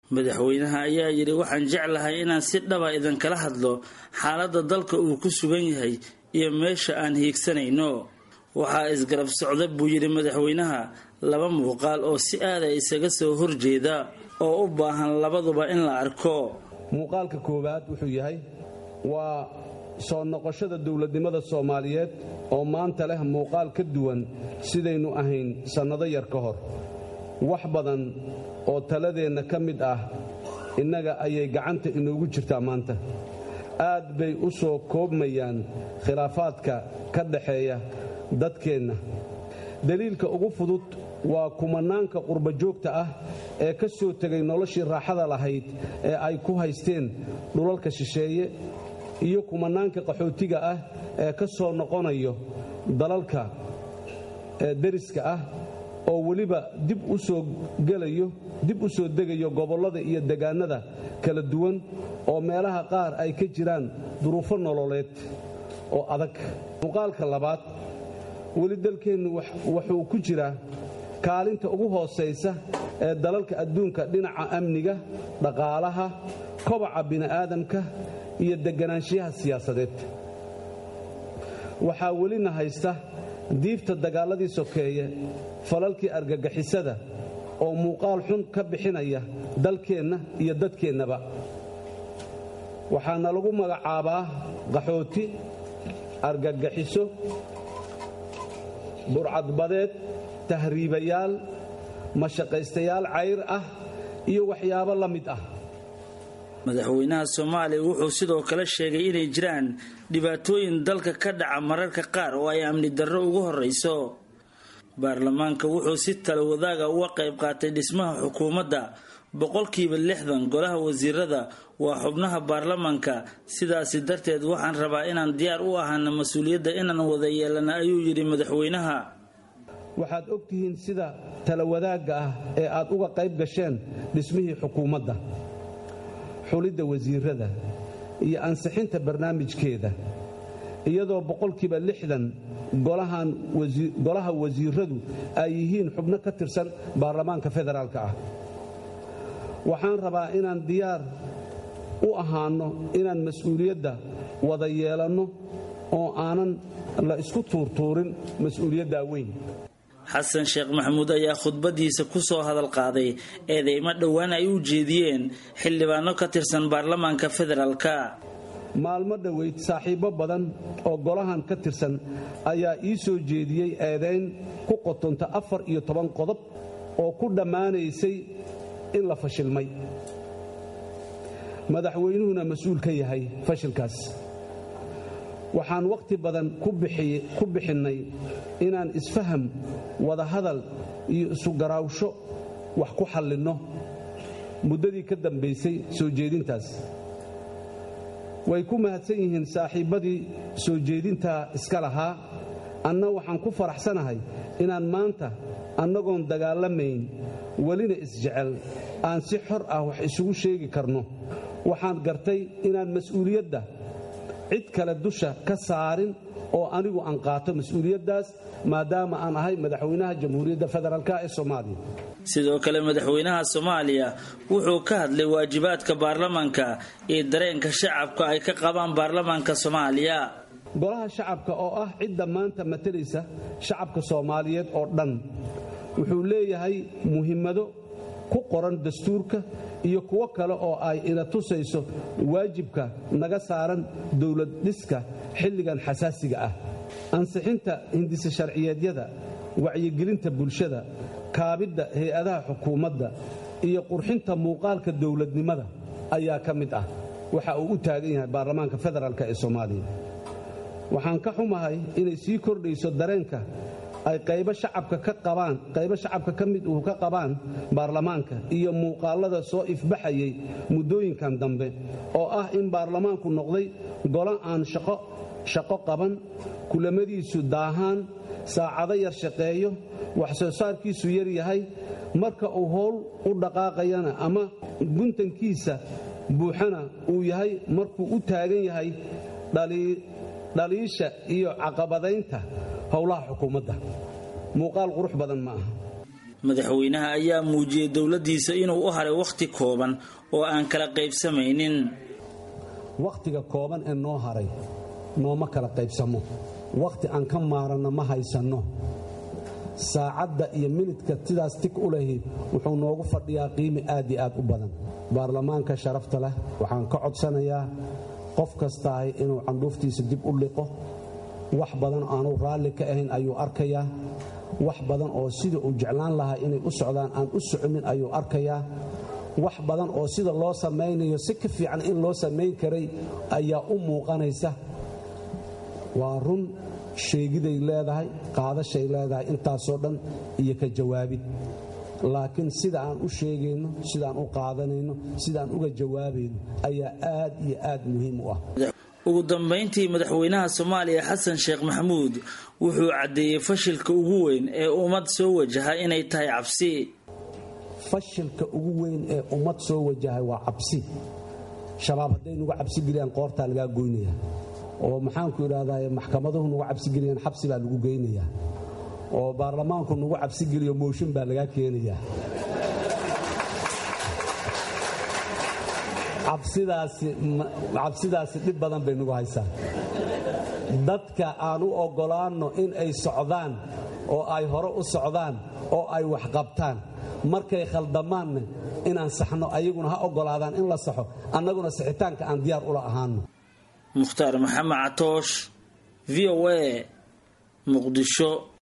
madaxweynaha ayaa yidhi waxaan jeclahay inaan si dhaba idinkala hadlo xaaladda dalka uu ku sugan yahay iyo meesha aan hiigsanayno waxaa isgarab socda buu yidhi madaxweynaha laba muuqaal oo si aada isaga soo horjeeda oo u baahan labaduba in la arko muuqaalka koowaad wuxuu yahay waa soo noqoshada dowladnimada soomaaliyeed oo maanta leh muuqaal ka duwan sidaynu ahayn sannado yar ka hor wax badan oo taladeenna ka mid ah innaga ayay gacanta inoogu jirtaa maanta aad bay u soo koobmayaan khilaafaadka ka dhaxeeya dadkeenna daliilka ugu fudud waa kumanaanka qurbajoogta ah ee ka soo tegay noloshii raaxada lahayd ee ay ku haysteen dhulalka shisheeye iyo kumanaanka qaxootiga ah ee ka soo noqonayo dalalka deriska ah oo weliba dib u soo gelayo dib u soo degayo gobollada iyo degaannada kala duwan oo meelaha qaar ay ka jiraan duruufo nololeed oo adag muuqaalka labaad weli dalkeennu wuxuu ku jiraa kaalinta ugu hoosaysa ee dalalka adduunka dhinaca amniga dhaqaalaha kobaca bini'aadamka iyo deganaanshiyaha siyaasadeed waxaa welina haysta diifta dagaalladii sokeeye falalkii argagixisada oo muuqaal xun ka bixinaya dalkeenna iyo dadkeennaba waxaana lagu magacaabaa qaxooti argagaxiso burcadbadeed tahriibayaal mashaqaystayaal cayr ah iyo waxyaabo la mid ah madaxweynaha soomaaliya wuxuu sidoo kale sheegay inay jiraan dhibaatooyin dalka ka dhaca mararka qaar oo ay amni darro ugu horrayso baarlamaanka wuxuu si tala wadaaga uga qayb qaatay dhismaha xukuumadda boqolkiiba lixdan golaha wasiirada waa xubnaha baarlamaanka sidaasi darteed waxaan rabaa inaan diyaar u ahaana mas-uuliyadda inaan wada yeelana ayuu yidhi madaxweynaha waxaad og tihiin sida tala wadaagga ah ee aad uga qayb gasheen dhismihii xukuumadda xulidda wasiirada iyo ansixinta barnaamijkeeda iyadoo boqolkiiba lixdan golaha wasiiradu ay yihiin xubno ka tirsan baarlamaanka federaalka ah waxaan rabaa inaan diyaar u ahaanno inaan mas-uuliyadda wada yeelanno oo aanan la isku tuurtuurin mas-uuliyaddaa weyn xasan sheekh maxamuud ayaa khudbadiisa ku soo hadal qaaday eedeymo dhowaan ay u jeediyeen xildhibaano ka tirsan baarlamaanka federaalka maalmo dhoweyd saaxiibbo badan oo golahan ka tirsan ayaa ii soo jeediyey eedayn ku qotonta afar iyo toban qodob oo ku dhammaanaysay in la fashilmay madaxweynuhuna mas-uul ka yahay fashilkaas waxaan wakhti badan ku bixinnay inaan isfaham wadahadal iyo isugaraawsho wax ku xallinno muddadii ka dambaysay soo jeedintaas way ku mahadsan yihiin saaxiibbadii soo jeedintaa iska lahaa anna waxaan ku faraxsanahay inaan maanta annagoon dagaalamayn welina isjecel aan si xor ah wax isugu sheegi karno waxaan gartay inaan mas-uuliyadda cid kale dusha ka saarin oo anigu aan qaato mas-uuliyaddaas maadaama aan ahay madaxweynaha jamhuuriyadda federaalk ee soomaaliya sidoo kale madaxweynaha soomaaliya wuxuu ka hadlay waajibaadka baarlamaanka iyo dareenka shacabka ay ka qabaan baarlamaanka soomaaliya golaha shacabka oo ah cidda maanta matalaysa shacabka soomaaliyeed oo dhan wuxuu leeyahay muhimmado ku qoran dastuurka iyo kuwo kale oo ay ina tusayso waajibka naga saaran dowlad dhiska xilligan xasaasiga ah ansixinta hindise sharciyeedyada wacyigelinta bulshada kaabidda hay-adaha xukuumadda iyo qurxinta muuqaalka dowladnimada ayaa ka mid ah waxa uu u taagan yahay baarlamaanka federaalk ee soomaaliya waxaan ka xumahay inay sii kordhayso dareenka ay qaybo shacabka ka qabaan qaybo shacabka ka mid uu ka qabaan baarlamaanka iyo muuqaalada soo ifbaxayay muddooyinkan dambe oo ah in baarlamaanku noqday golo aan shaqo shaqo qaban kulamadiisu daahaan saacado yar shaqeeyo wax soo saarkiisu yar yahay marka uu howl u dhaqaaqayana ama guntankiisa buuxana uu yahay markuu u taagan yahay dhaliisha iyo caqabadaynta howlaha xukuumadda muuqaal qurux badan ma aha madaxweynaha ayaa muujiyey dowladiisa inuu u haray wakhti kooban oo aan kala qaybsamaynin wakhtiga kooban ee noo haray nooma kala qaybsamo wakhti aan ka maaranno ma haysanno saacadda iyo minidka sidaas tig u lahi wuxuu noogu fadhiyaa qiimi aad iyo aad u badan baarlamaanka sharafta leh waxaan ka codsanayaa qof kastaahi inuu candhuuftiisa dib u liqo wax badan aanu raalli ka ahayn ayuu arkayaa wax badan oo sida uu jeclaan lahaa inay u socdaan aan u soconin ayuu arkayaa wax badan oo sida loo samaynayo si ka fiican in loo samayn karay ayaa u muuqanaysa waa run sheegiday leedahay qaadashay leedahay intaasoo dhan iyo ka jawaabid laakiin sida aan u sheegayno sidaan u qaadanayno sidaan uga jawaabayno ayaa aad iyo aad muhiim u ah ugu dambayntii madaxweynaha soomaaliya xasan sheekh maxamuud wuxuu caddeeyey fashilka ugu weyn ee ummad soo wajaha inay tahay cabsi fashilka ugu weyn ee ummad soo wajahay waa cabsi shabaab hadday nugu cabsi geliyaan qoortaa lagaa goynaya oo maxaanku idhahdaa maxkamaduhu nugu cabsigeliyaan xabsi baa lagu geynayaa oo baarlamaanku nugu cabsigeliyo mooshin baa lagaa keenayaa cabsidaasi dhib badan bay nugu haysaa dadka aan u oggolaanno in ay socdaan oo ay hore u socdaan oo ay waxqabtaan markay khaldamaanna inaan saxno ayaguna ha oggolaadaan in la saxo annaguna sixitaanka aan diyaar ula ahaano mukhtaar maxamed catoosh v o a muqdisho